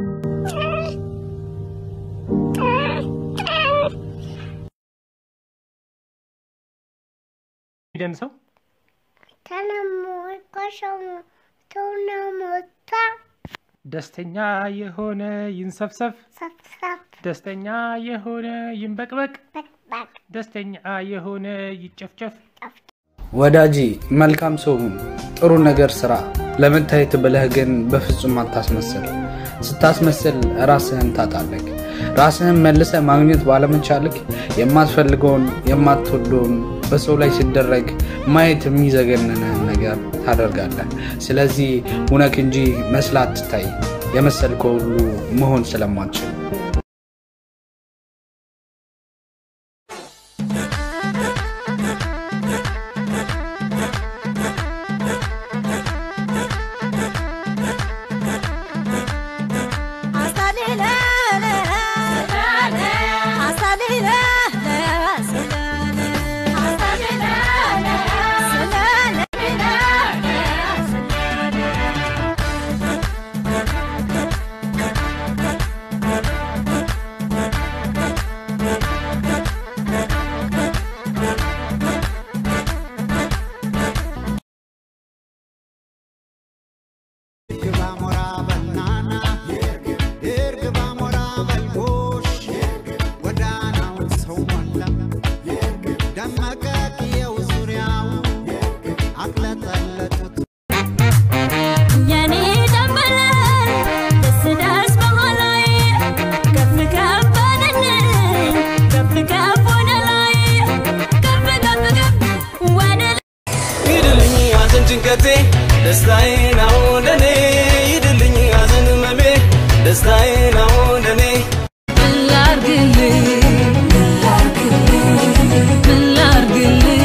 ሚደን ሰው ተነሞቆሸሙ ተውነሞታ ደስተኛ የሆነ ይንሰፍሰፍ፣ ሰፍሰፍ ደስተኛ የሆነ ይንበቅበቅ፣ በቅበቅ ደስተኛ የሆነ ይጨፍጨፍ። ወዳጄ መልካም ሰው ሁን፣ ጥሩ ነገር ስራ። ለመታየት ብለህ ግን በፍጹም አታስመስል። ስታስመስል ራስህን ታጣለህ። ራስህን መልሰ ማግኘት ባለመቻልክ የማትፈልገውን የማትወደውን በሰው ላይ ሲደረግ ማየት የሚዘገንንህን ነገር ታደርጋለህ። ስለዚህ ሁነክ እንጂ መስላ አትታይ፣ የመሰልከው ሁሉ መሆን ስለማትችል የኔ ደንበለን ደስ ደስ በኋላይ ከፍ ከፍ በልልን ከፍ ከፍ ወደ ላይ ከፍ ከፍ ከፍ ወደ ላይ ይድልኝ ሐዘን ጭንቀቴ ደስታዬ ነው እንደኔ ይድልኝ ሐዘን ህመሜ ደስታዬ ነው እንደኔ ምን ላርግልህ ምን ላርግልህ ምን ላርግልህ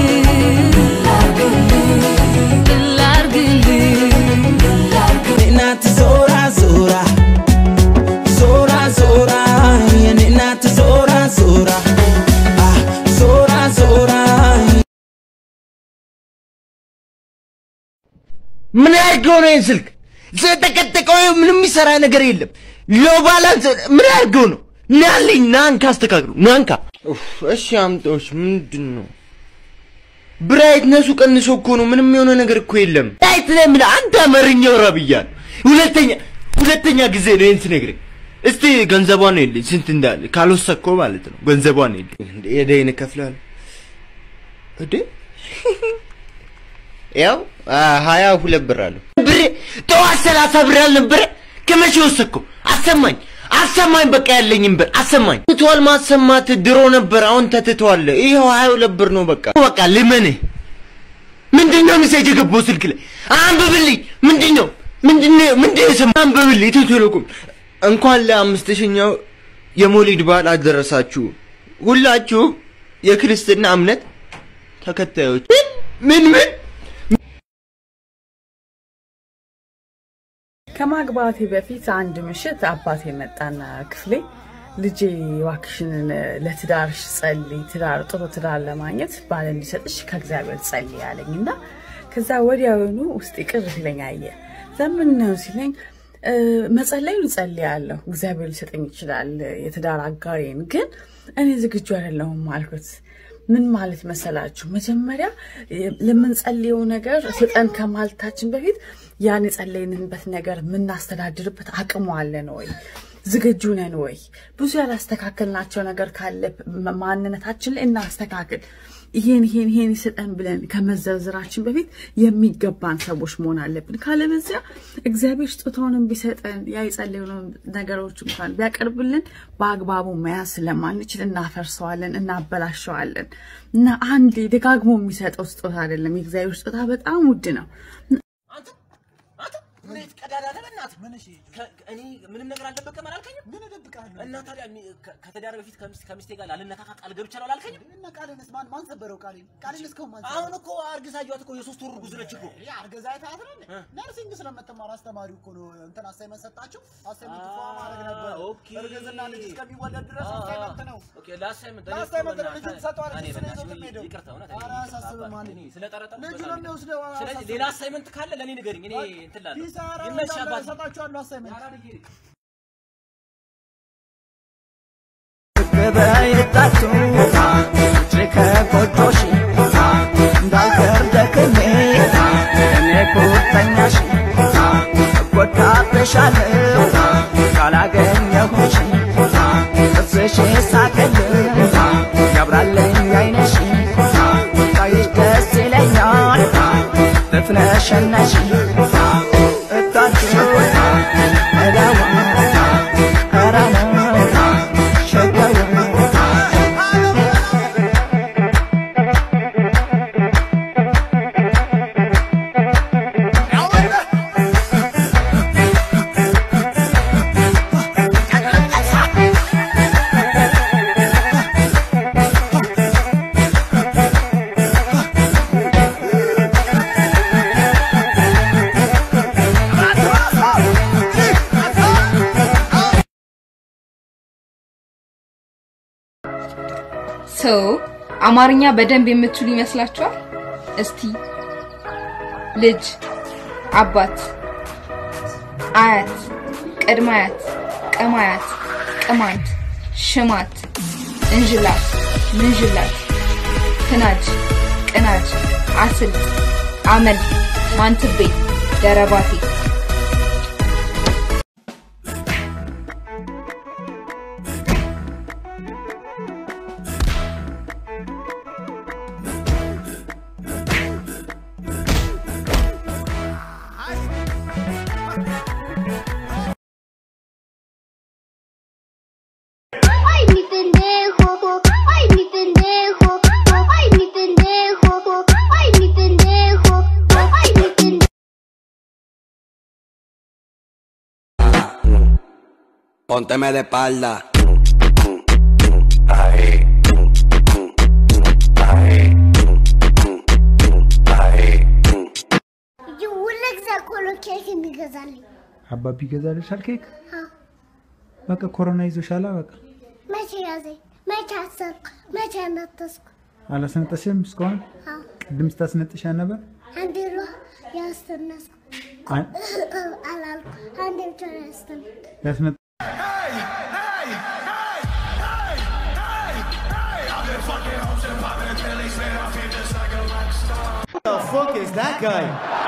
ምን ላርግልህ እናት ዞራ ዞራ ዞራ ዞራ የኔ እናት ዞራ ዞራ አ ዞራ ዞራ ምን ያድርገው ነው ይህን ስልክ ስለተቀጠቀው ምንም የሚሰራ ነገር የለም። ሎ ባላንስ ምን ያድርገው ነው? ናልኝ ናንካ አስተካክሉ ናንካ። ኡፍ፣ እሺ አምጣዎች ምንድን ነው? ብራይትነሱ ቀንሶ እኮ ነው። ምንም የሆነ ነገር እኮ የለም። ብራይት ለምን አንተ አማርኛው ረብያል። ሁለተኛ ሁለተኛ ጊዜ ነው ይህን ስነግርህ። እስቲ ገንዘቧን የለኝ ስንት እንዳለ ካልወሰድኮ ማለት ነው። ገንዘቧን የለኝ እንደ የደይን እከፍልሃለሁ እንዴ ያው ሀያ ሁለት ብር አለው። ብሬ ጠዋት ሰላሳ ብር አልነበረ? ከመቼ ወሰድከው? አሰማኝ አሰማኝ፣ በቃ ያለኝም ብር አሰማኝ። ትቷል ማሰማት ድሮ ነበር፣ አሁን ተትቷል። ይኸው ሀያ ሁለት ብር ነው። በቃ በቃ ልመንህ። ምንድን ነው ሚሴጅ የገባው ስልክ ላይ? አንብብልኝ። ምንድን ነው ምንድን ነው ምንድን ነው የሰማኸው? አንብብልኝ። ኢትዮ ቴሌኮም እንኳን ለአምስት ሺኛው የሞሊድ በዓል አደረሳችሁ ሁላችሁ የክርስትና እምነት ተከታዮች። ምን ምን ምን ከማግባቴ በፊት አንድ ምሽት አባቴ መጣና ክፍሌ ልጄ እባክሽንን ለትዳርሽ ጸልይ፣ ትዳር ጥሩ ትዳር ለማግኘት ባል እንዲሰጥሽ ከእግዚአብሔር ጸልይ አለኝ እና ከዛ ወዲያውኑ ውስጥ ቅር ሲለኝ አየ። ዘምን ነው ሲለኝ እ፣ መጸለዩን እጸልያለሁ፣ እግዚአብሔር ሊሰጠኝ ይችላል የትዳር አጋሬን፣ ግን እኔ ዝግጁ አይደለሁም አልኩት። ምን ማለት መሰላችሁ? መጀመሪያ ለምንጸልየው ነገር ስጠን ከማለታችን በፊት ያን የጸለይንበት ነገር የምናስተዳድርበት አቅሙ አለን ወይ? ዝግጁ ነን ወይ? ብዙ ያላስተካከልናቸው ነገር ካለ ማንነታችን ላይ እናስተካክል። ይሄን ይሄን ይሄን ይስጠን ብለን ከመዘርዝራችን በፊት የሚገባን ሰዎች መሆን አለብን። ካለበዚያ እግዚአብሔር ስጦታውንም ቢሰጠን ያ የጸለዩንን ነገሮች እንኳን ቢያቀርብልን በአግባቡ መያዝ ስለማንችል እናፈርሰዋለን፣ እናበላሸዋለን እና አንዴ ደጋግሞ የሚሰጠው ስጦታ አይደለም። የእግዚአብሔር ስጦታ በጣም ውድ ነው። እንዴት ቀዳዳ ነህ? በእናትህ ምን እሺ፣ እኔ ምንም ነገር አልደበቀም አላልከኝም? ምን እደብቃለሁ? እና ታዲያ ሚ- ከ- ከተዳረ በፊት ከሚስት ከሚስቴ ጋር ላልነካካ ቃል ገብቻለሁ አላልከኝም? እና ቃልንስ ማን ማን ሰበረው? ቃልን ቃልን እስካሁን ማን አሁን እኮ አርግዛጇት እኮ የሶስት ወር እርጉዝ ነች እኮ። ያ አርገዛ አይተሃት ነው እንዴ? ነርሲንግ ስለምትማር አስተማሪው እኮ ነው እንትን አሳይመንት ሰጣችሁ። አሳይመንት ፏ ማድረግ ነበር። ኦኬ። እርግዝና ልጅ እስከሚወለድ ድረስ አሳይመንት ነው። ኦኬ ለአሳይመንት እኔ ለአሳይመንት እኮ ነው ልጁን በእናትህ- ትሰጠዋለህ፣ እኔ እሱ ነው በእናትህ ይዞት የሚሄደው። ይቅርታ እውነት ኧረ እኔ አያሳስብም ማን እኔ ስለጠረጠርኩ ልጁ በዛ ነው ነው። የሚወስደው። ስለዚህ አያሳስብም። ሌላ አሳይመንት ካለ ለእኔ ንገረኝ፣ እኔ እንትን እላለሁ። ኪሳራ ይመችህ እንዳለ አባቴ። እሰጣችኋለሁ አሳይመንት በይጣቱ ውጭ ከጎጆሽ እንዳልቀር ደክሜ እኔ ቁርጠኛሽ እጎዳብሻለሁ ካላገኘሁሽ ጥርስሽ ሳቅልኝ ያብራልኝ አይነሽ ታይሽ ደስ ይለኛል ብትነሸነሽ እታች እዳዋ እራና ሸጋዋ ሰው አማርኛ በደንብ የምትችሉ ይመስላችኋል? እስቲ ልጅ፣ አባት፣ አያት፣ ቅድመ አያት፣ ቅማያት፣ ቅማንት፣ ሽማት፣ እንዥላት፣ ምንዥላት፣ ክናጅ፣ ቅናጅ፣ አስልት፣ አመል፣ ማንትቤ፣ ደረባቴ Ay, mi pendejo, ay, mi pendejo, ay, mi pendejo, ay, mi pendejo, ay, mi pendejo. Pónteme de espalda. ሁሉ ጊዜ እኮ ነው ኬክ የሚገዛልኝ። አባቢ ይገዛልሻል ኬክ? አዎ። በቃ ኮሮና ይዞሻላ። በቃ መቼ ያዘኝ? መቼ አሰብኩ? መቼ ነጠስኩ? አላስነጠሽም እስካሁን? አዎ። ቅድም ስታስነጥሻ ነበር። አንዴ ነው ያስተነስኩ አይ- አላልኩ። አንዴ ብቻ ነው ያስተነስኩ። ያስነ the fuck is that guy?